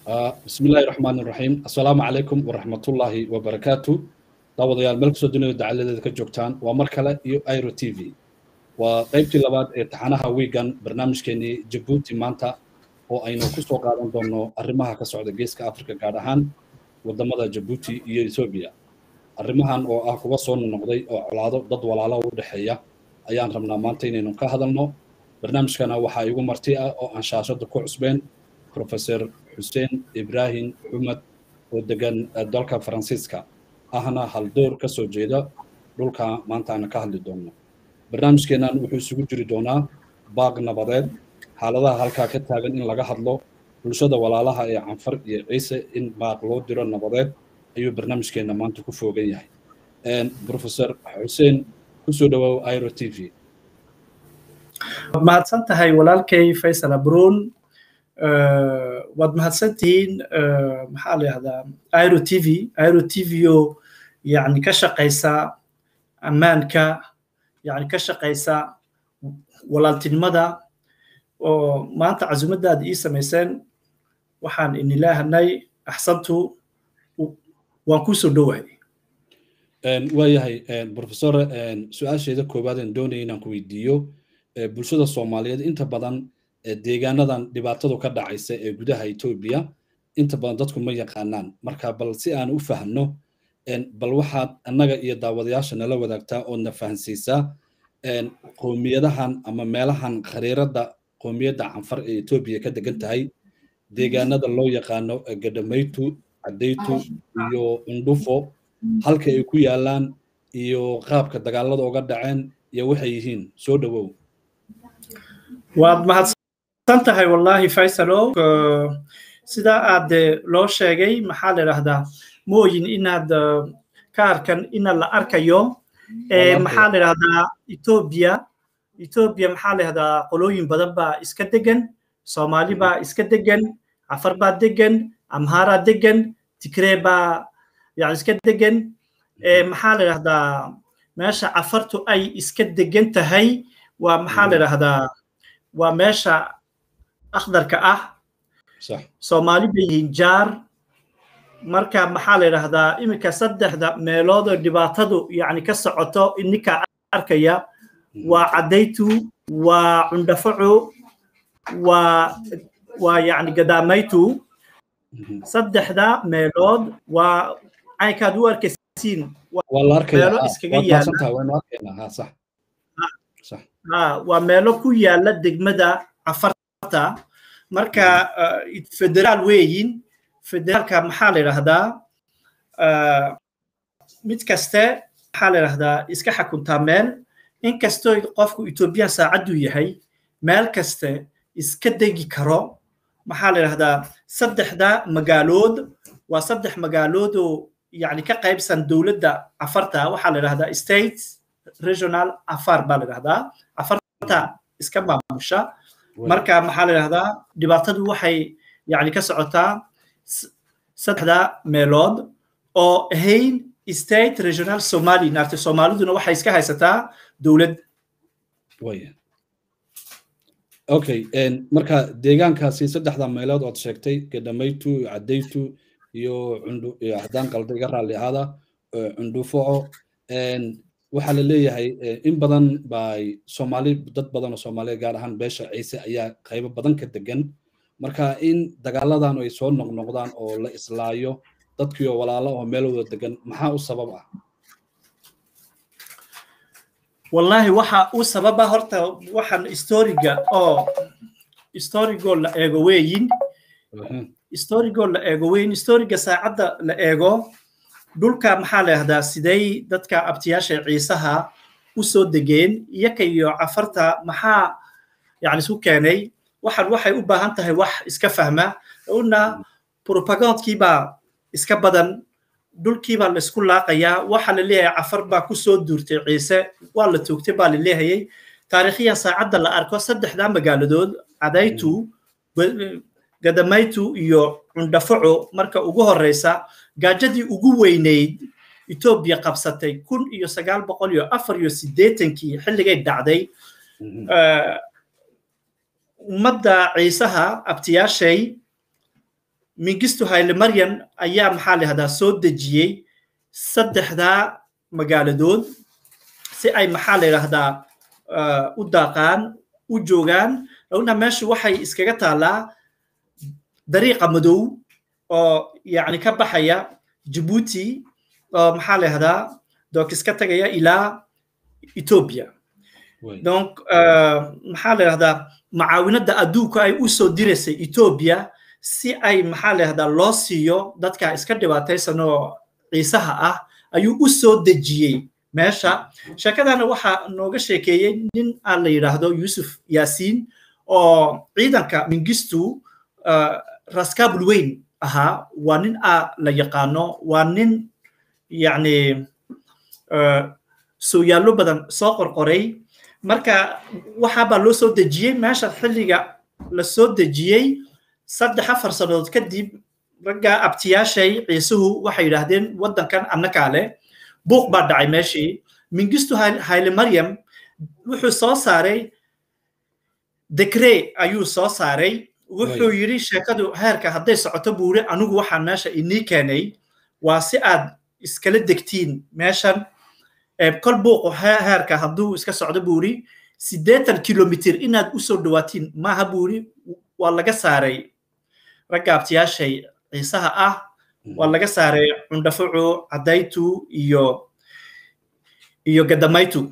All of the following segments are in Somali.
bismi illaahi raxmaan iraxiim assalaamu calaykum waraxmatullaahi wabarakaatu daawadayaal meel kasoo dunida dacaladeeda ka joogtaan waa mar kale iyo iro t v waa qaybtii labaad ee taxanaha wiigan barnaamijkeenii jabuuti maanta oo aynu ku soo qaadan doonno arrimaha ka socda geeska afrika gaar ahaan waddamada jabuuti iyo etoobiya arrimahan oo ah kuwa soo nonoqday oo colaado dad walaalo u dhexeeya ayaan rabnaa maanta inaynu ka hadalno barnaamijkana waxaa igu marti ah oo aan shaashadda ku cusbeen professor xuseen ibraahim xumad oo degan dalka faransiiska ahna haldoor ka soo jeeda dhulka maanta aan ka hadli doonno barnaamijkeennan wuxuu isugu jiri doonaa baaq nabadeed xaaladaha halkaa ka taagan in laga hadlo bulshada walaalaha ee canfar iyo ciise in baaq loo diro nabadeed ayuu barnaamijkeenna maanta ku foogan yahay professor xuseen kusoo dhawaaw iro t v waad mahadsan tahay walaalkay faysal abruun waad mahadsan tihiin maxaa la yahdaa iro t v iro t v oo yani ka shaqaysa ammaanka yani ka shaqaysa walaaltinimada oo maanta casumaddaada ii samayseen waxaan inilaahanay axsantu waan ku soo dhowahay waayahay professor su-aasheeda koowaadaan doonaya inaan ku weydiiyo bulshada soomaaliyeed inta badan deegaanadan dhibaatadu ka dhacaysa ee gudaha etoobiya inta badan dadku ma yaqaanaan marka bal si aan u fahno bal waxaad annaga iyo daawadayaasha nala wadaagtaa oo na fahansiisaa qowmiyadahan ama meelahan khariiradda qowmiyadda canfar ee etoobiya ka degan tahay deegaanada loo yaqaano gadhamaytu cadaytu iyo undhufo halka ay ku yaalaan iyo qaabka dagaalada uga dhaceen iyo waxay yihiin soo dhowow waad mahadsan tahay wallaahi faysalow sidaa aad loo sheegay maxaa la idhahdaa mooyin inaad ka arkan ina la arkayo maxaa la idhahdaa etoobiya etoobiya maxaa la idhahdaa qolooyin badan baa iska degan soomaali baa iska degan cafar baa degan amhaaraa degan tigree baa yani iska degan maxaa la idhahdaa meesha cafartu ay iska degan tahay waa maxaa la idhahdaa waa meesha akhdarka ah soomaali bay yihiin jaar marka maxaa la idhahdaa iminka saddexda meelood oo dhibaatadu yani ka socoto ininka arkaya waa caddaytu waa cundhafacu waa waa yani gadaamaytu saddexda meelood waa caynkaad u arkaysiin meelo iskaga yaala waa meelo ku yaala degmada cafarta marka federaal weeyin federaalka maxaa la idhahdaa mid kaste maxaa la idhahdaa iska xakuntaa meel inkastoo qofku ethoobiyan saacaddu yahay meel kaste iska degi karo maxaa la idhahdaa saddexda magaalood waa saddex magaalood oo yani ka qaybsan dowladda cafarta waxaa la idhahdaa state regional afar baa la idhahdaa cafarta iska maamusha marka maxaa la idhahdaa dhibaatadu waxay yani ka socotaa saddexda meelood oo ahayn state regional somali naarta soomaaliduna waxay iska haysataa dowlad okay marka deegaankaasi saddexda meelood ood sheegtay gadhamaytu cadaytu iyo haddaan qalda iga raalli ahaada cundhufoco waxaa la leeyahay in badan bay soomaali dad badan oo soomaaliya gaar ahaan beesha ciise ayaa qaybo badan ka degan marka in dagaaladan ay soo noqnoqdaan oo la islaayo dadkii oo walaalo oo meel wada degan maxaa u sabab ah wallaahi waxa u sababa horta waxaan historiga oo historigoo la eego weeyin historigoo la eego weeyin historiga saacadda la eego dhulka maxaa la yahdaa sidey dadka abtiyaasha ciisaha u soo degeen iyaka iyo cafarta maxaa yani isu keenay waxaan waxay u baahan tahay wax iska fahma una propagandkii baa iska badan dhulkii baa laisku laaqayaa waxaa la leeyahay cafar baa ku soo duurtay ciise waa la toogtay baa la leehayay taariikhiyan saacadda la arko saddexdaa magaaladood cadaytu gadamaytu iyo cundhafaco marka ugu horeysa gaajadii ugu weynayd etoobiya qabsatay kun iyo sagaal boqol iyo afar iyo siddeetankii xilligay dhacday ummadda ciisaha abtiyaashay mingistu hayle maryan ayaa maxaa la yihahdaa soo dejiyey saddexdaa magaaladood si ay maxaa la yidhahdaa u daaqaan u joogaan laguna meeshu waxay iskaga taallaa dariiqa madow oo yacni ka baxaya jabuuti oo maxaa la yihahdaa dookis ka tagaya ilaa ethiopia donc maxaa la yihahdaa macaawinada adduunka ay u soo diraysay ethiopia si ay maxaa la yihahdaa loo siiyo dadka iska dhibaataysan oo ciisaha ah ayuu u soo dejiyey meesha sheekadana waxaa nooga sheekeeyey nin aan la yidhaahdo yusuf yaasiin oo ciidanka mingistu raskabul weyn ahaa waa nin a la yaqaano waa nin yacni sooyaallo badan soo qorqoray marka waxaabaa loo soo dejiyey meesha xilliga la soo dejiyey saddex afar sannadood kadib ragga abtiyaashay ciisuhu waxay yidhaahdeen waddankan annakaa leh buuq baa dhacay meeshii mingistu hayle maryam wuxuu soo saaray dekre ayuu soo saaray wuxuu yidhi sheekadu heerka hadday socoto buu yidhi anigu waxaan meesha inii keenay waa si aad iskala degtiin meeshan kol buuqu heerka hadduu iska socdo buu yidhi siddeetan kilomitr inaad u soo dhawaatiin maaha buu yidhi waa laga saaray ragga abtiyaashay ciisaha ah waa laga saaray cundhafucu cadaytu iyo iyo gadamaytu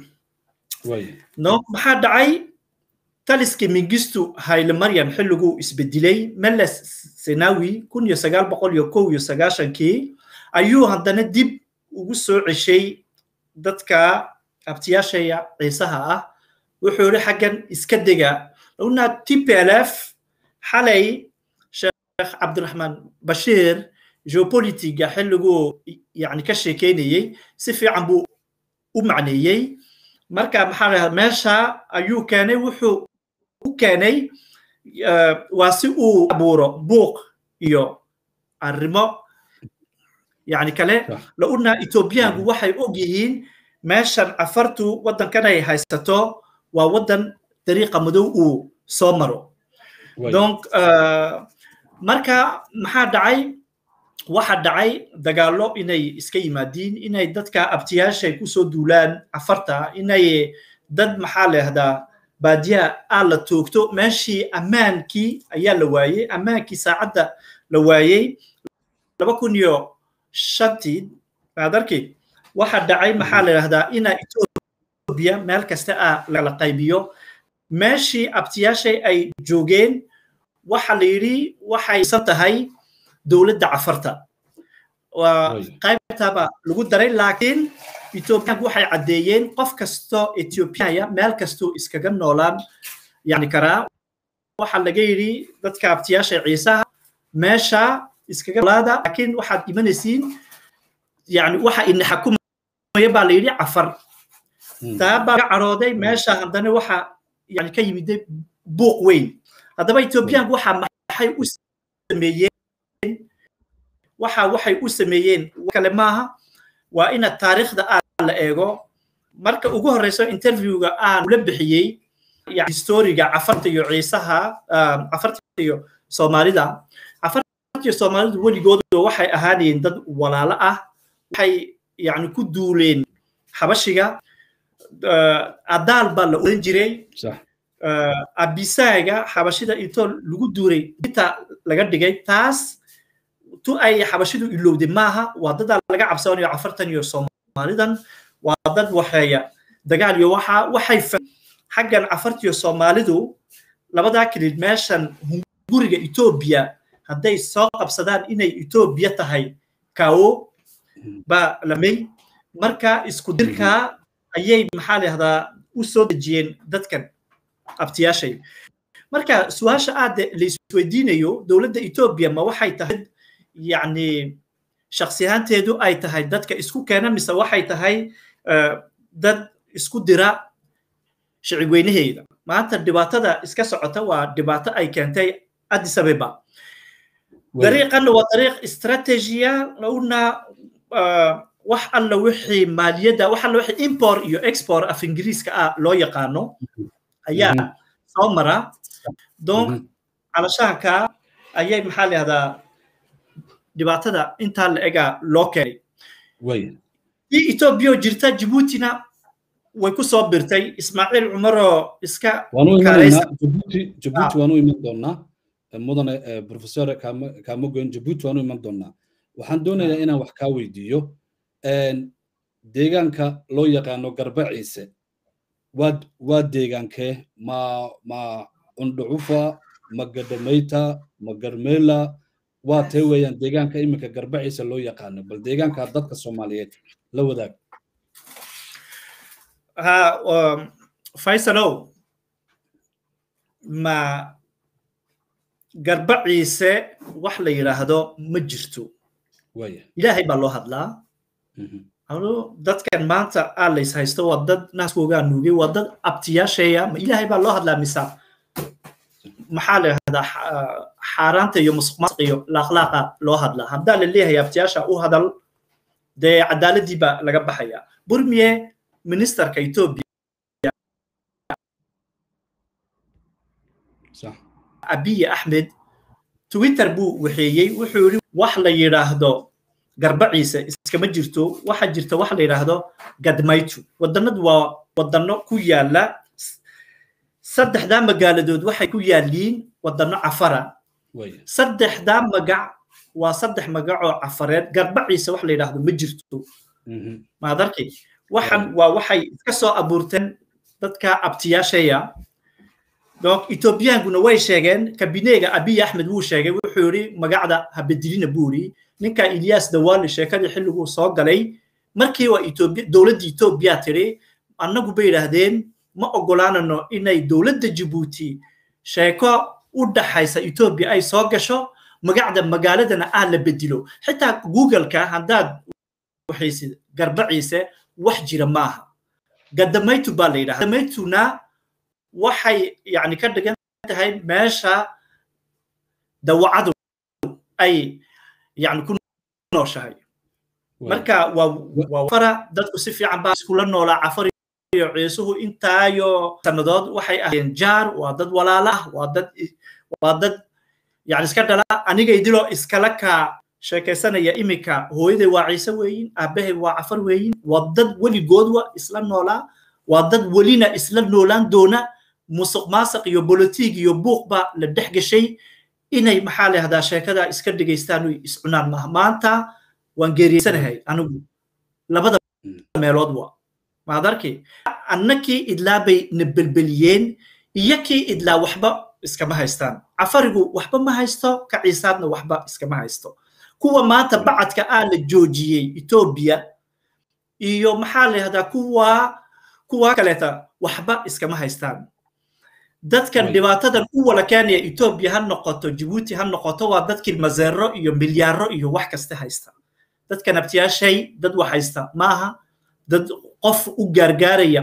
no maxaa dhacay taliskii mingistu hayle maryam xilliguu isbedelay meles senawi kun iyo sagaal boqol iyo kow iyo sagaashankii ayuu haddana dib ugu soo ceshay dadka abtiyaashaya ciisaha ah wuxuu yidhi xaggan iska dega laguna t p l f xalay sheekh cabdiraxmaan bashiir geopolitiga xilliguu yani ka sheekeynayey si fiican buu u macneeyey marka maxaa lahaa meesha ayuu keenay wuxuu u keenay waa si uu abuuro buuq iyo arrimo yani kale launa ethoobiyaanku waxay og yihiin meeshan cafartu waddankan ay haysato waa waddan dariiqa madow uu soo maro donc marka maxaa dhacay waxa dhacay dagaallo inay iska yimaadiin inay dadka abtiyaashay kusoo duulaan cafarta inay dad maxaa leehdaa baadiyaha aa la toogto meeshii ammaankii ayaa la waayey ammaankii saacadda la waayey laba kun iyo shantii maad arki waxa dhacay maxaa la yidhahdaa ina etoobiya meel kasta ah lala qaybiyo meeshii abtiyaashay ay joogeen waxa la yidhi waxay san tahay dowladda cafarta waa qaybtaba lagu daray laakiin ethoobiyaanku waxay caddeeyeen qof kasto ethoobiyaaya meel kastuu iskaga noolaan yani karaa waxaa laga yidhi dadka abtiyaasha ciisaha meesha iskaga noolaada laakiin waxaad imanaysiin yani waxa ina xakumaya baa la yidhi cafar taa baa laga carooday meesha haddana waxa yani ka yimiday buuq weyn haddaba ethoobiyaanku waxa maxay u sameeyeen waxa waxay u sameeyeen kale maaha waa ina taariikhda aa la eego marka ugu horeyso interviewga aan ula bixiyey historiga cafarta iyo ciisaha cafarta iyo soomaalida cafarta iyo soomaalidu weligooda waxay ahaanayeen dad walaalo ah waxay yani ku duuleen xabashiga adaal baa la oran jiray abisaaga xabashida intoo lagu duuray inta laga dhigay taas tu ay xabashidu ilowday maaha waa dadaa laga cabsanayo cafartan iyo soomaalidan waa dad waxeeya dagaal iyo waxa waxay xaggan cafartiyo soomaalidu labadaa kelid meeshan hunguriga etoobiya hadday soo qabsadaan inay etoobiya tahay kawo baa lamay marka isku dirkaa ayay maxaa lahdaa u soo dejiyeen dadkan abtiyaashay marka su-aasha aad laisweydiinayo dowladda etoobiya ma waxay tahay yani shaksi ahaanteedu ay tahay dadka isku keena mise waxay tahay dad isku dira shicib weynaheeda maanta dhibaatada iska socota waa dhibaato ay keentay addis abeba dariiqanna waa dariiq istratejiya una wax alla wixii maaliyadda wax alla wixii import iyo export af ingiriiska ah loo yaqaano ayaa soo mara donc calashaanka ayay maxaa lahahdaa dhibaatada intaa la egaa loo keenay way ii etoobiya oo jirta jibuutina way ku soo birtay ismaaciil cumaroo iska waanu imanaynaa jabuuti jabuuti waanu iman doonaa mudane professor kamogoyn jabuuti waanu iman doonaa waxaan doonayaa inaan wax kaa weydiiyo deegaanka loo yaqaano garba ciise waa waa deegaankee ma ma cundhucufa ma gadhamayta ma garmeela waa tee weeyaan deegaanka iminka garba ciise loo yaqaano bal deegaanka dadka soomaaliyeed la wadaag ha faysalow ma garba ciise wax la yidhaahdo ma jirto ilaahay baa loo hadlaa dadkan maanta aalays haysto waa dad naaskoogaa nuugay waa dad abtiyaasheeya ma ilaahay baa loo hadlaa mise maxaa la yidhahdaa xaaraanta iyo musuqmaasuq iyo laaqlaaqa loo hadlaa haddaa la leeyahay abtiyaasha u hadal dee cadaaladii baa laga baxaya burmiye ministerka ethiopia abiy axmed twitter buu waxeeyey wuxuu yidhi wax la yidhaahdo garba ciise iskama jirto waxa jirta wax la yidhaahdo gadmaytu wadanadu waa wadano ku yaala saddexdaa magaaladood waxay ku yaaliin wadano cafara saddexdaa magac waa saddex magacoo cafareed garba ciise wax la yidhaahdo ma jirto maad arkay waxan waa waxay iska soo abuurteen dadka abtiyaashaya donc ethoobiyankuna way sheegeen kabineega abiy axmed wuu sheegay wuxuu yidhi magacda habedilina buu yidhi ninka ilyas dawali sheekadii xilliguu soo galay markii waa etoobiya dowladda etoobiya tiri annagu bay yidhaahdeen ma ogolaanano inay dowladda jibuuti sheeko u dhaxaysa etoobiya ay soo gasho magacda magaaladana ah la bedilo xitaa googleka haddaad waxaysid garbaciise wax jira maaha gadamaytu baa la yidhahda gadamaytuna waxay yani ka dhigan tahay meesha dawacadu ay yani ku nooshahay marka waa fara dadku si fiican baa iskula noolaa cafar iyo ciisuhu intaayo sannadood waxay ahayeen jaar waa dad walaala ah waa dad waa dad yani iska dhala anigay dilo iskala kaa sheekaysanaya iminka hooyaday waa ciise weeyin aabahay waa cafar weeyin waa dad weligoodwa isla noolaa waa dad welina isla noolaan doona musuq maasaq iyo bolotiig iyo buuq baa la dhex gashay inay maxaa lahahdaa sheekada iska dhigaystaan oy iscunaan maaha maanta waan geeriyeysanahay anigu labada meelood wa maad arki annakii idlaa bay na belbeliyeen iyo kii idlaa waxba iskama haystaan cafarigu waxba ma haysto ka ciisaadna waxba iskama haysto kuwa maanta bacadka aa la joojiyey etoobiya iyo maxaa lahahdaa kuwa kuwa kaleeta waxba iskama haystaan dadkan dhibaatadan u wala keenaya etoobiya ha noqoto jibuuti ha noqoto waa dadkii mazeero iyo milyaaro iyo wax kasta haysta dadkan abtiyaashay dad wax haysta maaha dad qof u gaargaaraya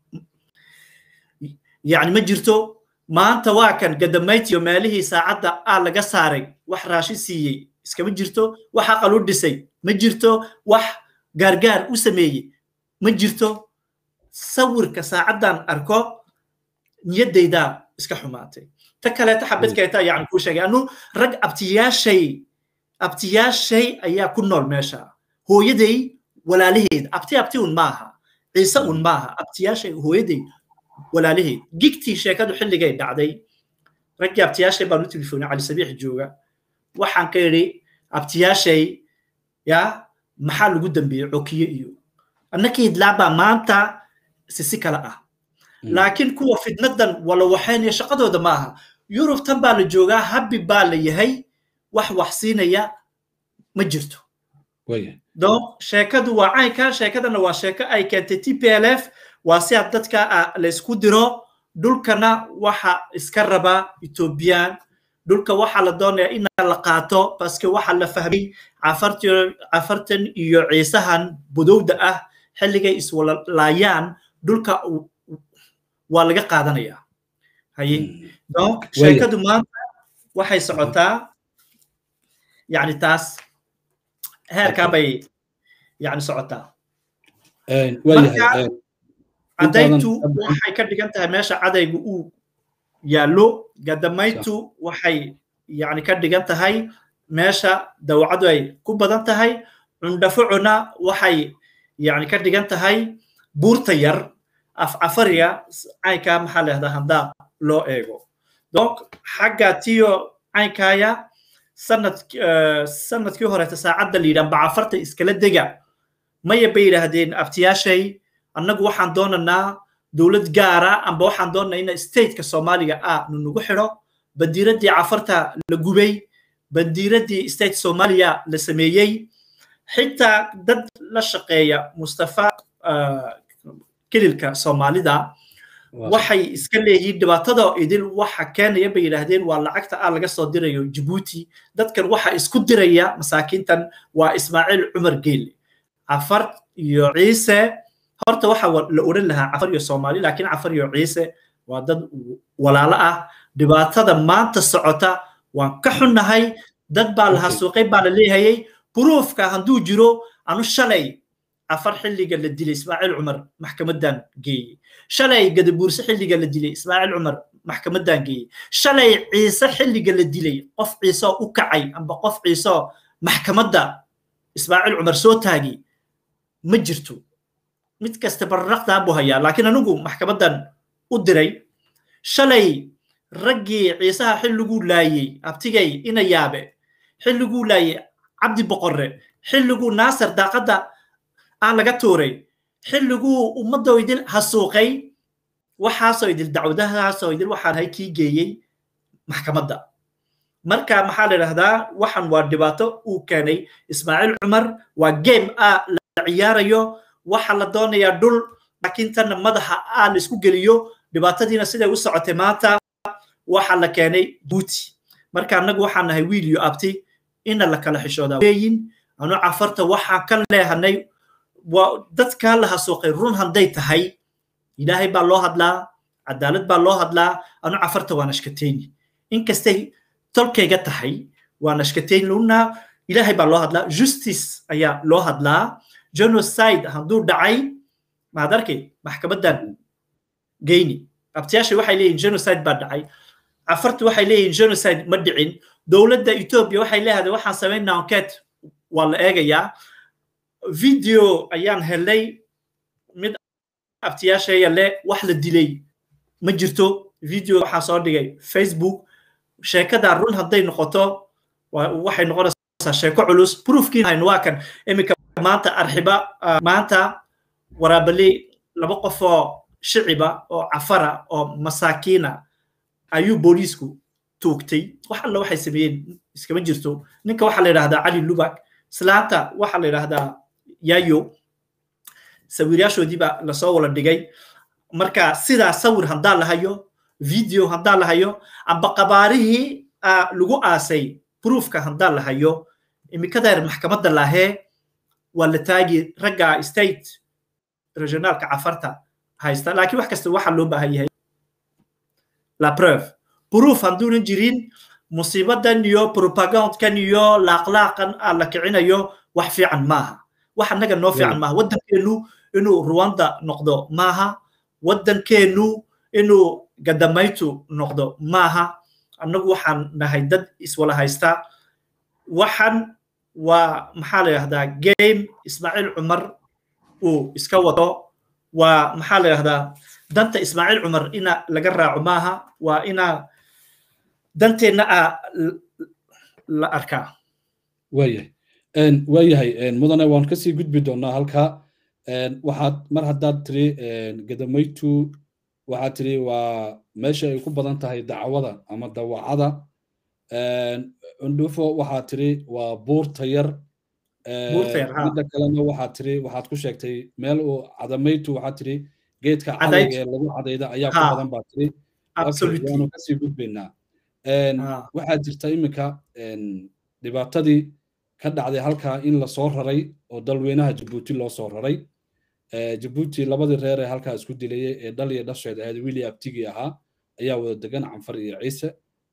yani ma jirto maanta waa kan gadamaytiyo meelihii saacadda aa laga saaray wax raashi siiyey iskama jirto wax aqal u dhisay ma jirto wax gaargaar u sameeyey ma jirto sawirka saacaddan arko niyaddaydaa iska xumaatay ta kaleeta xabadkeeta yani kuu sheegay anu rag abtiyaashay abtiyaashay ayaa ku nool meesha hooyaday walaalaheed abti abti un maaha ciise un maaha abtiyaashay hooyaday walaalaheed gigtii sheekadu xilligay dhacday raggii abtiyaashay baan u telefoonay cali sabiix jooga waxaan ka idhi abtiyaashay ya maxaa lagu dambeeyey cokiye iyo annakii idlaabaa maanta sisi kale ah laakiin kuwa fitnadan wala waxaynaya shaqadooda maaha yurub tan baa la joogaa habbi baa la yahay wax wax siinaya ma jirto donc sheekadu waa caynka sheekadana waa sheeko ay keentay t p l f waa si aad dadka laysku diro dhulkana waxa iska raba ethoobiyan dhulka waxaa la doonaya in la qaato baske waxa la fahmay cafartan iyo ciisahan budowda ah xilligay iswalalaayaan dhulka waa laga qaadanaya haye donc sheekadu maanta waxay socotaa yani taas heerkaa bay yani socotaa marka cadaytu waxay ka dhigan tahay meesha cadaygu uu yaallo gadamaytu waxay yani ka dhigan tahay meesha dawacadu ay ku badan tahay cundhafucuna waxay yani ka dhigan tahay buurta yar afcafariga caynkaa maxaa leehdaa haddaa loo eego donc xagga tiyo caynkaya sanad sanadkii horeeta saacadda la yidhaha bacafarta iskala dega maya bay yidhaahdeen abtiyaashay annagu waxaan doonanaa dowlad gaara amba waxaan doonanaa ina stateka soomaaliga ah nunugu xidho bandiiraddii cafarta la gubay bandiiraddii state soomaaliya la sameeyey xitaa dad la shaqeeya mustafa kelilka soomaalida waxay iska leeyihiin dhibaatada idil waxa keenaya bay yidhaahdeen waa lacagta ah laga soo dirayo jibuuti dadkan waxa isku diraya masaakiintan waa ismaaciil cumar geele cafar iyo ciise horta waxa la odhan lahaa cafar iyo soomaali laakiin cafar iyo ciise waa dad walaalo ah dhibaatada maanta socota waan ka xunnahay dad baa la hasuuqay baa la leehayay buruufka hadduu jiro anu shalay afar xilliga la dilay ismaaciil cumar maxkamadan geeyey shalay gadabuurse xilliga la dilay ismaaciil cumar maxkamadan geeyey shalay ciise xilliga la dilay qof ciisoo u kacay amba qof ciisoo maxkamadda ismaaciil cumar soo taagi ma jirto mid kasta barraqdaa buu hayaa laakiin anigu maxkamadan u diray shalay raggii ciisaha xilliguu laayey abtigay ina yaabe xilliguu laayey cabdi boqorre xilliguu naasir daaqadda aan laga tuuray xilliguu ummadoo idil hasuuqay waxaasoo idil dacwadahaasoo idil waxaan hay kii geeyey maxkamadda marka maxaa la idhahdaa waxan waa dhibaato uu keenay ismaaciil cumar waa game a la ciyaarayo waxa la doonayaa dhul laakiin tanna madaxa a la isku geliyo dhibaatadiina siday u socotay maanta waxa la keenay buuti marka annagu waxaan nahay wiil iyo abti ina la kala xishoodaa weeyin anu cafarta waxaan ka leehanay dadkaa la hasuuqay run hadday tahay ilaahay baa loo hadlaa cadaalad baa loo hadlaa anu cafarta waa nashkateyni inkastay tolkayga tahay waa nashkateyn luna ilaahay baa loo hadlaa justice ayaa loo hadlaa genocide hadduu dhacay maad arkay maxkamadan geyni abtiyaasha waxay leeyihin genocide baa dhacay cafarta waxay leeyihin genocide ma dhicin dowladda ethiopia waxay leedahay waxaan samaynaa enquete waa la eegayaa video ayaan helay mid abtiyaashaya le wax la dilay ma jirto video waxaa soo dhigay facebook sheekada run hadday noqoto waxay noqonaysaa sheeko culus proofkiin waa kan iminka maanta arxiba maanta waraabali laba qof oo shiciba oo cafara oo masaakiina ayuu booliisku tuugtay wax alla waxay sameeyeen iskama jirto ninka waxaa la yidhahdaa cali lubak islaanta waxaa la yidhahdaa yayo sawiryaashoodii baa lasoo wala dhigay marka sidaa sawir haddaa la hayo video haddaa la hayo amba qabaarihii lagu aasay proofka haddaa la hayo imikadeer maxkamadda laahee waa la taagi ragga state regionaalka cafarta haysta laakiin wax kasta waxaa loo baahan yahay la preuve proof hadduunan jirin musiibadan iyo propagandkan iyo laaqlaaqan aan la kicinayo wax fiican maaha wax annaga noo fiican maaha waddankeenu inuu rwanda noqdo maaha waddankeenu inuu gadamaytu noqdo maaha annagu waxaan nahay dad iswala haysta waxan waa maxaa la yidhahdaa game ismaaciil cumar uu iska wato waa maxaa la yidhahdaa danta ismaaciil cumar ina laga raaco maaha waa ina danteenna a la arkaa waayahay waayahay mudane waan kasii gudbi doonaa halkaa waxaad mar haddaad tiri gadamaytu waxaad tiri waa meesha ay ku badan tahay dacwada ama dawacada cundhufo waxaad tiri waa buurta yar midda kalena waxaad tiri waxaad ku sheegtay meel uu cadamaytu waxaad tiri geedka cadayga ee lagu cadayda ayaa ku badan baa tiri waanu kasii gudbaynaa waxaa jirta iminka dhibaatadii ka dhacday halkaa in lasoo raray oo dalweynaha jabuuti loo soo raray jabuuti labadii reer ee halkaa isku dilayay ee dhal iyo dhasheed ahayd willi abtigii ahaa ayaa wada degan canfar iyo ciise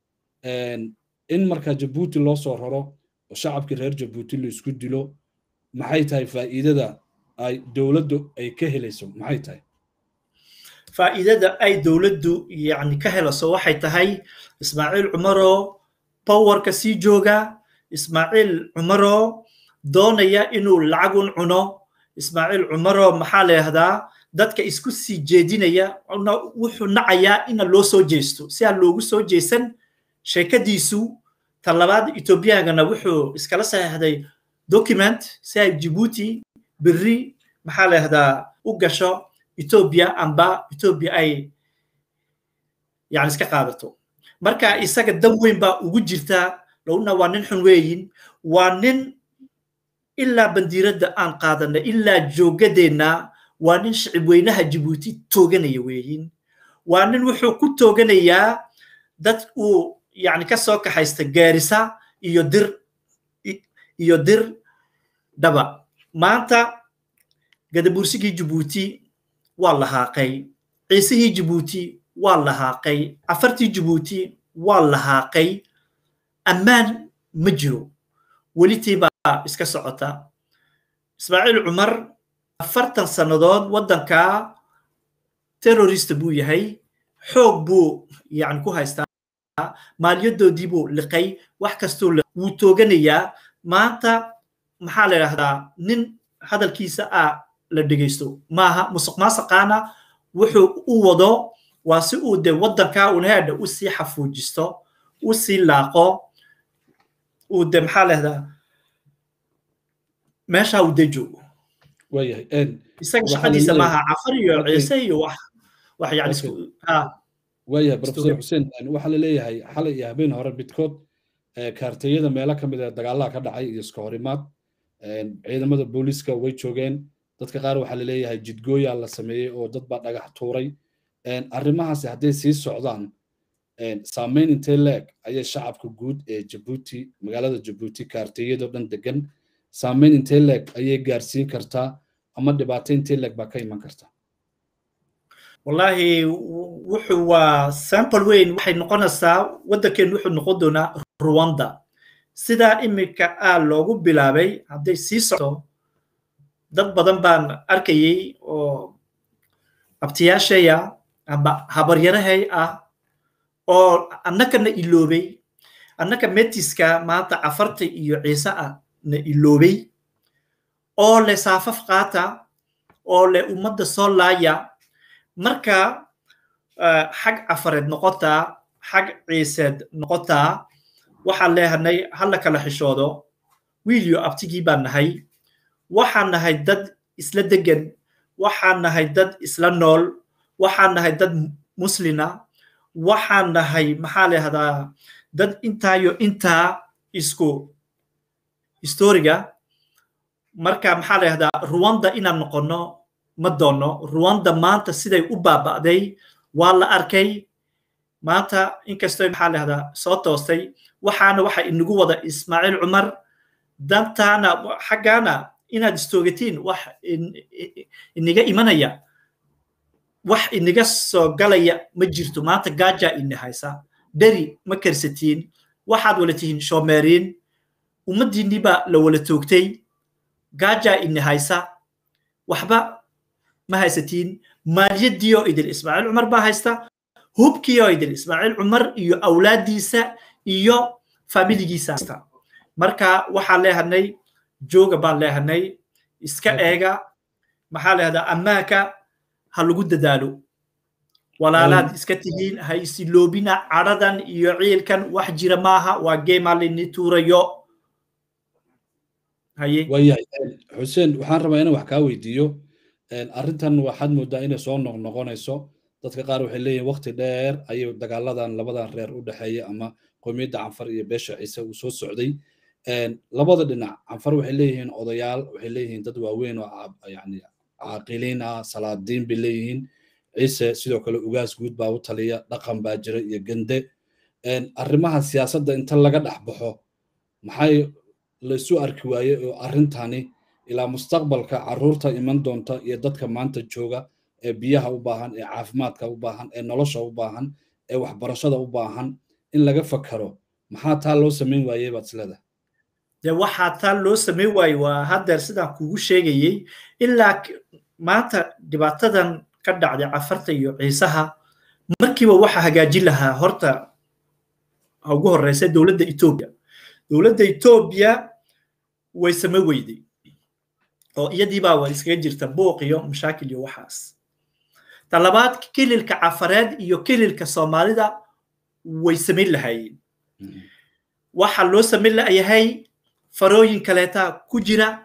in marka jabuuti loo soo raro oo shacabkii reer jabuuti la isku dilo maxay tahay faa'iidada ay dowladdu ay ka helayso maxay tahay faa'iidada ay dowladdu yani ka helayso waxay tahay ismaaciil cumaroo powerka sii jooga ismaaciil cumaroo doonaya inuu lacagun cuno ismaaciil cumaroo maxaa la yahdaa dadka isku sii jeedinaya wuxuu nacayaa ina loo soo jeesto si aan loogu soo jeesan sheekadiisu ta labaad etoobiyagana wuxuu iskala saxeexday document si ay jibuuti berri maxaa la yahdaa u gasho etoobiya amba etoobiya ay yani iska qaadato marka isaga dan weyn baa ugu jirta lowna waa nin xun weeyin waa nin ilaa bandiiradda aan qaadanay ilaa joogadeenna waa nin shicib weynaha jibuuti tooganaya weeyin waa nin wuxuu ku tooganayaa dad uu yani ka soo kaxaysta gaarisa iyo dir iyo dir dhaba maanta gadabursigii jibuuti waa lahaaqay ciisihii jibuuti waa lahaaqay cafartii jibuuti waa lahaaqay ammaan ma jiro welitii baa iska socota ismaaciil cumar afartan sannadood waddankaa terrorist buu yahay xoog buu yani ku haystaa maaliyadoodii buu liqay wax kastuu wuu tooganayaa maanta maxaa la yidhahdaa nin hadalkiisa a la dhegaysto maaha musuq maasaqaana wuxuu u wado waa si uu de waddankaa unaheedha u sii xafuujisto u sii laaqo uu de maxaa la yahdaa meesha uu de joogo waayahay isaga shaqadiisa maaha cafar iyo ciise iyo wax wax yani isku waayahay professor xuseen waxaa la leeyahay xalay iyo habeen hore bidkood kaarteyada meelo ka mid a dagaalaha ka dhacay iyo iska horimaad ciidamada booliiska way joogeen dadka qaar waxaa la leeyahay jidgooyaa la sameeyey oo dad baa dhagax tuuray arrimahaasi hadday sii socdaan saameyn intee leeg ayay shacabka guud ee jabuuti magaalada jabuuti kaarteyadoo dhan degan saameyn intee leeg ayay gaarsiin kartaa ama dhibaato intee leeg baa ka iman karta wallahi wuxuu waa sample weyn waxay noqonaysaa waddankeenu wuxuu noqon doonaa rwanda sidaa iminka aa loogu bilaabay hadday sii socdo dad badan baan arkayay oo abtiyaashaya amba habaryarahay ah oo annakana iloobay annaka metiska maanta cafarta iyo ciise ah na iloobay oo le saafaf qaata oo le ummadda soo laaya marka xag cafareed noqotaa xag ciiseed noqotaa waxaan leehanay hala kala xishoodo wiilyo abtigii baan nahay waxaan nahay dad isla degan waxaan nahay dad isla nool waxaan nahay dad muslina waxaan nahay maxaa leehdaa dad intaayo intaa isku historiga marka maxaa leehdaa ruwanda inaan noqono ma doono ruwanda maanta siday u baaba'day waa la arkay maanta inkastoo maxaa leehdaa soo toostay waxaana waxa inagu wada ismaaciil cumar dantaana xaggaana inaad istoogatiin wax iniga imanaya wax iniga soo galaya ma jirto maanta gaaja ini haysa dheri ma karsatiin waxaad wala tihiin shoomeeriin ummaddiinnii baa la wala toogtay gaaja ini haysa waxba ma haysatiin maaliyaddiioo idil ismaaciil cumar baa haysta hubkiioo idil ismaaciil cumar iyo awlaaddiisa iyo faamiligiisa haysta marka waxaan leehanay jooga baan leehanay iska eega maxaa leehdaa ammaanka ha lagu dadaalo walaalaad iska tihiin ha isiloobina cadhadan iyo ciilkan wax jira maaha waa geemaa laini tuurayo haye waayahay xuseen waxaan rabaa inaan wax kaa weydiiyo arrintan waxaad moodaa inay soo noqnoqonayso dadka qaar waxay leeyihin waqti dheer ayay dagaaladan labadan reer u dhexeeya ama qowmiyadda canfar iyo beesha ciise uu soo socday labada dhinac canfar waxay leeyihiin odayaal waxay leeyihiin dad waaweyn oo yani caaqiliin ah salaadiin bay leeyihiin ciise sidoo kale ugaas guud baa u taliya dhaqan baa jira iyo gende arrimaha siyaasadda inta laga dhex baxo maxay laysu arki waaye oo arrintani ilaa mustaqbalka carruurta iman doonta iyo dadka maanta jooga ee biyaha u baahan ee caafimaadka u baahan ee nolosha u baahan ee waxbarashada u baahan in laga fakaro maxaa taa loo samayn waayey baad isleedahay de waxaa taa loo samayn waaye waa haddeer sidaan kugu sheegayey ilaa maanta dhibaatadan ka dhacday cafarta iyo ciisaha markiiba waxa hagaajin lahaa horta ugu horeysa dowladda etoobiya dowladda etoobiya way same weyday oo iyadiibaa waa iskaga jirta buuq iyo mashaakil iyo waxaas ta labaad kililka cafareed iyo kililka soomaalida way samayn lahaayeen waxa loo samayn layahay farooyin kaleeta ku jira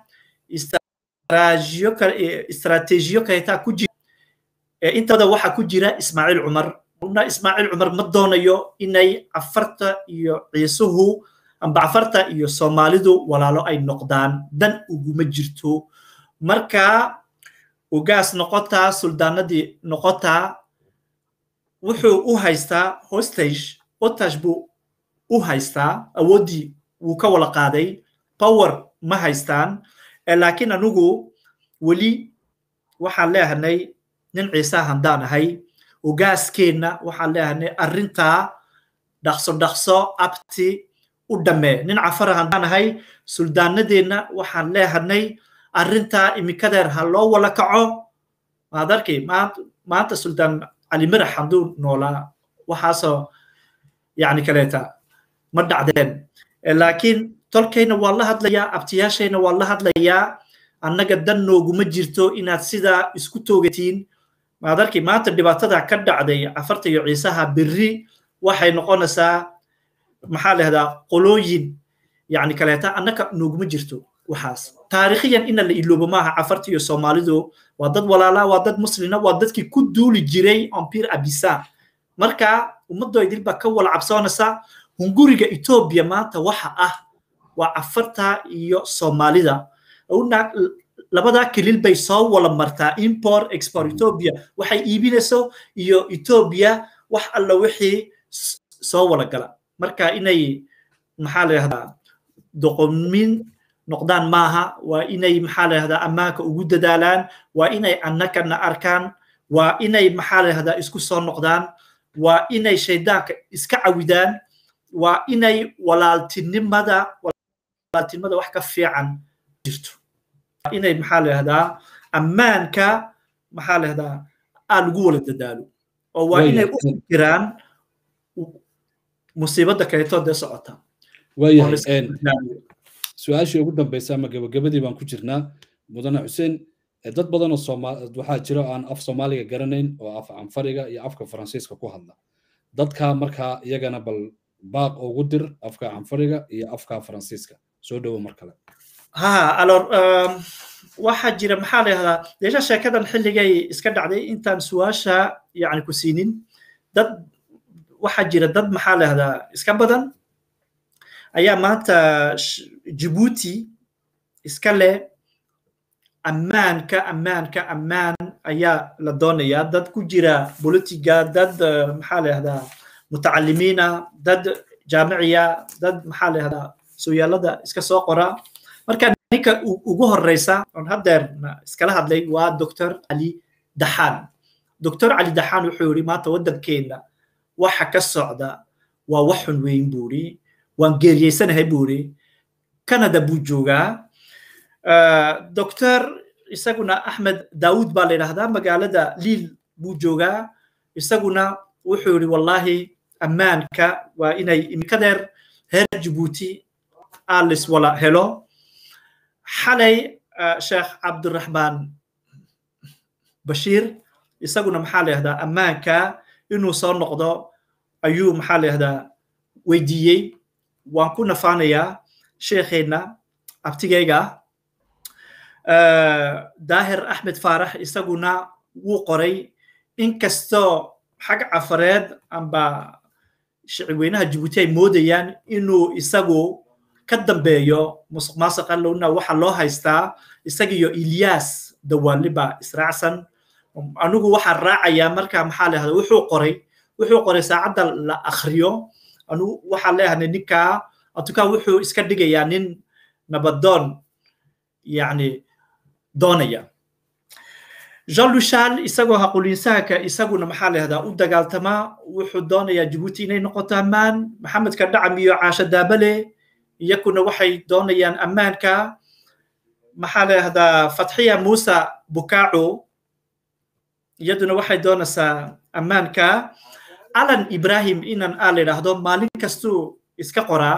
istaraatiijiyo kaleeta ku jira intooda waxa ku jira ismaaciil cumar una ismaaciil cumar ma doonayo inay cafarta iyo ciisuhu amba cafarta iyo soomaalidu walaalo ay noqdaan dan uguma jirto marka ugaas noqotaa suldaanadii noqotaa wuxuu u haystaa hostage hostage buu u haystaa awooddii wuu ka wala qaaday power ma haystaan laakiin anigu weli waxaan leehanay nin ciise handaan ahay ugaaskeenna waxaan leehanay arrintaa dhaqso dhaqso abti u dhammee nin cafara handaan ahay suldaanadeenna waxaan leehanay arrintaa imikadeer ha loo wala kaco maad arkay maanta suldaan cali mirax hadduu noolaa waxaasoo yani kaleeta ma dhacdeen laakiin tolkayna waa la hadlayaa abtiyaashayna waa la hadlayaa annaga dan nooguma jirto inaad sidaa isku toogatiin maad arkay maanta dhibaatada ka dhacday cafarta iyo ciisaha berri waxay noqonaysaa maxaa lahdaa qolooyin yani kaleeta annaga nooguma jirto waxaas taariikhiyan ina la iloobo maaha cafarta iyo soomaalidu waa dad walaala waa dad muslina waa dadkii ku duuli jiray empire abisa marka ummaddoydil baa ka wala cabsoonaysa hunguriga etoobiya maanta waxa ah waa cafarta iyo soomaalida labadaa kelil bay soo wala martaa import export etoobiya waxay iibinayso iyo etoobiya wax alla wixii soo wala gala marka inay maxaa la yahdaa doqomin noqdaan maaha waa inay maxaa la yahdaa ammaanka ugu dadaalaan waa inay annakana arkaan waa inay maxaa la yahdaa isku soo noqdaan waa inay shaydaanka iska cawidaan waa inay walaaltinimada walaaltinimada wax ka fiican jirto waa inay maxaa la yahdaa ammaanka maxaa la yahdaa aa lagu wala dadaalo oo waa inay u fikiraan musiibada kaleetoo dee socota waayahay su-aashii ugu dambaysa ama gabagabadii baan ku jirnaa mudane xuseen dad badan oo waxaa jira aan af soomaaliga garanayn oo af canfariga iyo afka faransiiska ku hadla dadka markaa iyagana bal baaq ugu dir afka canfariga iyo afka faransiiska soo dhowo mar kale ha alor waxaa jira maxaa la yahdaa deesha sheekadan xilligay iska dhacday intaan su-aasha yani ku siinin dad waxaa jira dad maxaa la yahdaa iska badan ayaa maanta jibuuti iska leh ammaanka ammaanka ammaan ayaa la doonayaa dad ku jira bolitiga dad maxaa la yahdaa mutacalimiina dad jaamiciya dad maxaa la yahdaa sooyaalada iska soo qora marka ninka ugu horeysa on haddeer iskala hadlay waa doctor cali daxaan doctor cali daxaan wuxuu yidhi maanta waddankeena waxa ka socda waa wax xun weyn buu yidhi waan geeriyeysanahay buu yidhi canada buu joogaa doctor isaguna axmed daawud baa la yidhahdaa magaalada liil buu joogaa isaguna wuxuu yidhi wallahi ammaanka waa inay imikadeer reer jibuuti alis wala helo xalay sheekh cabdiraxmaan bashiir isaguna maxaa la yahdaa ammaanka inuu soo noqdo ayuu maxaa la yahdaa weydiiyey waan ku nafaanayaa sheekheenna abtigayga daahir axmed faarax isaguna wuu qoray inkastoo xag cafareed amba shicibweynaha jibuuti ay moodayaan inuu isagu ka dambeeyo musuq maasuqa lowna waxa loo haystaa isagiyo ilyas dawaaliba israacsan anigu waxaan raacayaa marka maxaa la yahda wuxuu qoray wuxuu qoray saacadda la akhriyo anigu waxaan leeyahay ninkaa atukaa wuxuu iska dhigayaa nin nabadoon yani doonaya jean luchal isagoo haqulinsahanka isaguna maxaa la yahdaa u dagaaltamaa wuxuu doonayaa jibuuti inay noqoto ammaan maxamedka dhacam iyo caasho daabale iyakuna waxay doonayaan ammaanka maxaa la yahdaa fatxiya musa bukaaco iyaduna waxay doonaysaa ammaanka alan ibrahim inan aa la yidhaahdo maalin kastuu iska qoraa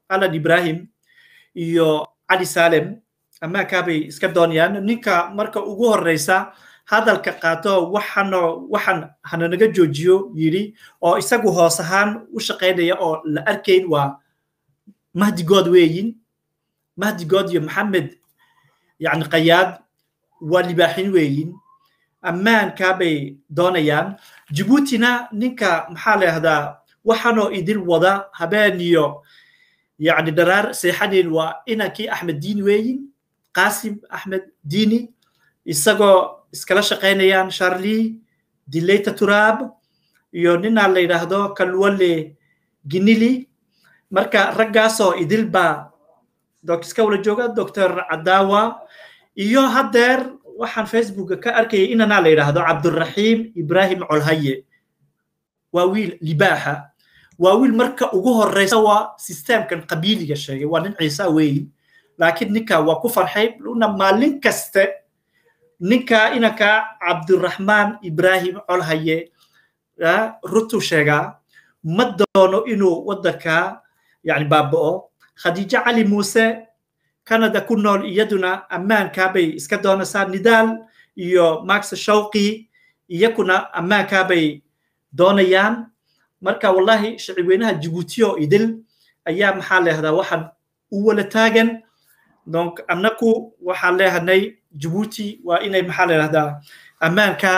alan ibrahim iyo cali salem ammaankaabay iska doonayaan ninka marka ugu horeysa hadalka qaato waxano waxaan hananaga joojiyo yidhi oo isagu hoos ahaan u shaqaynaya oo la arkayn waa mahdigood weeyin mahdigood iyo maxamed yani qayaad waa libaaxin weeyin ammaankaabay doonayaan jibuutina ninka maxaa la yahdaa waxanoo idin wada habeen iyo yani dharaar seexanin waa inankii axmed diini weeyin qasim axmed diini isagoo iskala shaqaynayaan charlie dileyta turaab iyo ninaa la yidhaahdo kalwale ginili marka raggaasoo idil baa iska wala jooga doctor cadawa iyo haddeer waxaan facebooka ka arkayay inanaa la yidhaahdo cabduraxiim ibrahim colhaye waa wiil libaaxa waa wiil marka ugu horeysa waa systemkan qabiiliga sheegay waa nin ciisa weeyi laakiin ninka waa ku farxay una maalin kaste ninka inanka cabdiraxmaan ibrahim colhaye rutu sheegaa ma doono inuu waddanka yani baaba'o khadiijo cali muuse canada ku nool iyaduna ammaankaabay iska doonaysaa nidaal iyo max shawqi iyakuna ammaankaabay doonayaan marka wallahi shacibweynaha jibuutiyo idil ayaa maxaa leehdaa waxaan u wala taagan donc annaku waxaan leehanay jibuuti waa inay maxaa leehdaa ammaanka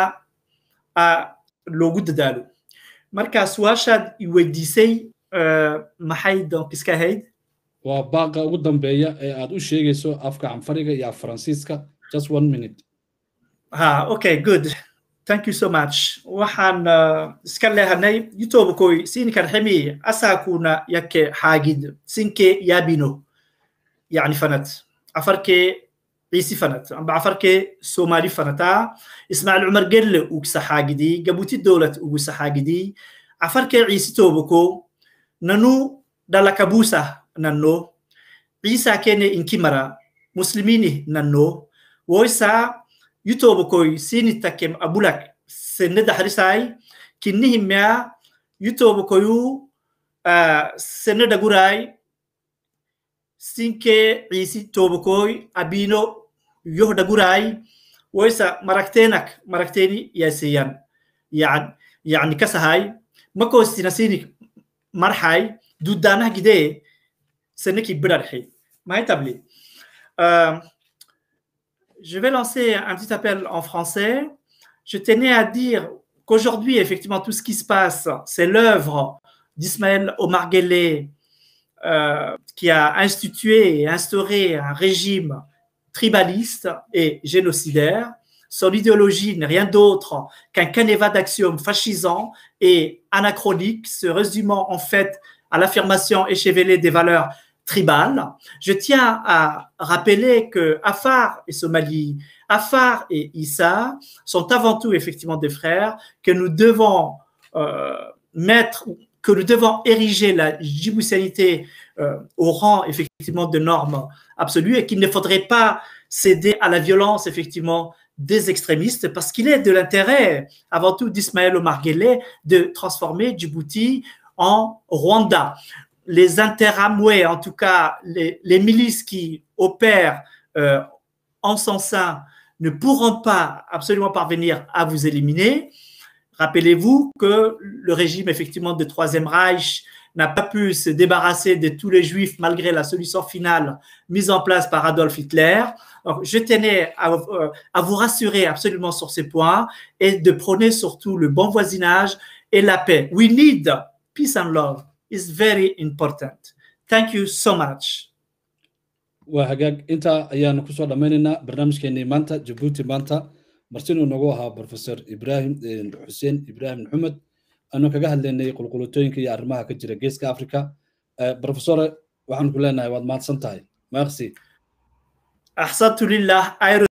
loogu dadaalo marka su-aashaad iweydiisay maxay donc iska ahayd waa baaqa ugu dambeeya ee aad u sheegayso afka canfariga iyo af faransiiska just one minute ha okay good thank you so much waxaan iska leehanay youtube-koy siinkan ximi asakuna yake xaagid sinke yabino yani fanat afarkee ciisi fanat amba afarkee somali fanata ismaaciil cumar gelle ugsa xaagidi gabuti dowlat ugusa xaagidi afarkee ciisi toboko nanu dalakabusa nanno ciisa kene inkimara muslimini nanno woisa yutobokoy sinitakem abulak senne daxrisai kinnihimea yutobokoyu senne dhagurai sinke ciisi tobokoy abino yoh dhagurai woisa maraktenak marakteni yaseyan yan yani kasahay makosina sinik marxay dudanah gidee سنكي برarxi mahitabli je vais lancer un petit appel en français je tenais à dire qu'aujourd'hui effectivement tout ce qui se passe c'est l'œuvre d'Ismaël Omar Guelleh euh, qui a institué et instauré un régime tribaliste et génocidaire son idéologie n'est rien d'autre qu'un canevas d'axiomes fascisants et anachroniques se résumant en fait à l'affirmation échevelée des valeurs tribales. Je tiens à rappeler que Afar et Somalie, Afar et Issa sont avant tout effectivement des frères que nous devons euh, mettre, que nous devons ériger la djiboutianité euh, au rang effectivement de normes absolues et qu'il ne faudrait pas céder à la violence effectivement des extrémistes parce qu'il est de l'intérêt avant tout d'Ismaël Omar Guelleh de transformer Djibouti en Rwanda. Les interamoués, en tout cas les, les, milices qui opèrent euh, en son sein, ne pourront pas absolument parvenir à vous éliminer. Rappelez-vous que le régime effectivement de Troisième Reich n'a pas pu se débarrasser de tous les juifs malgré la solution finale mise en place par Adolf Hitler. Donc, je tenais à, euh, à, vous rassurer absolument sur ces points et de prôner surtout le bon voisinage et la paix. We need peace and love is very important. Thank you so much. waa hagaag intaa ayaanu kusoo dhammaynaynaa barnaamijkeenii maanta jabuuti maanta martinuu nagu ahaa professor ibrahim xuseen ibrahim maxamed aanu kaga hadlaynay qulqulutooyinka iyo arrimaha ka jira geeska africa professore waxaan ku leenahay waad mahadsan tahay merci axsantu lilah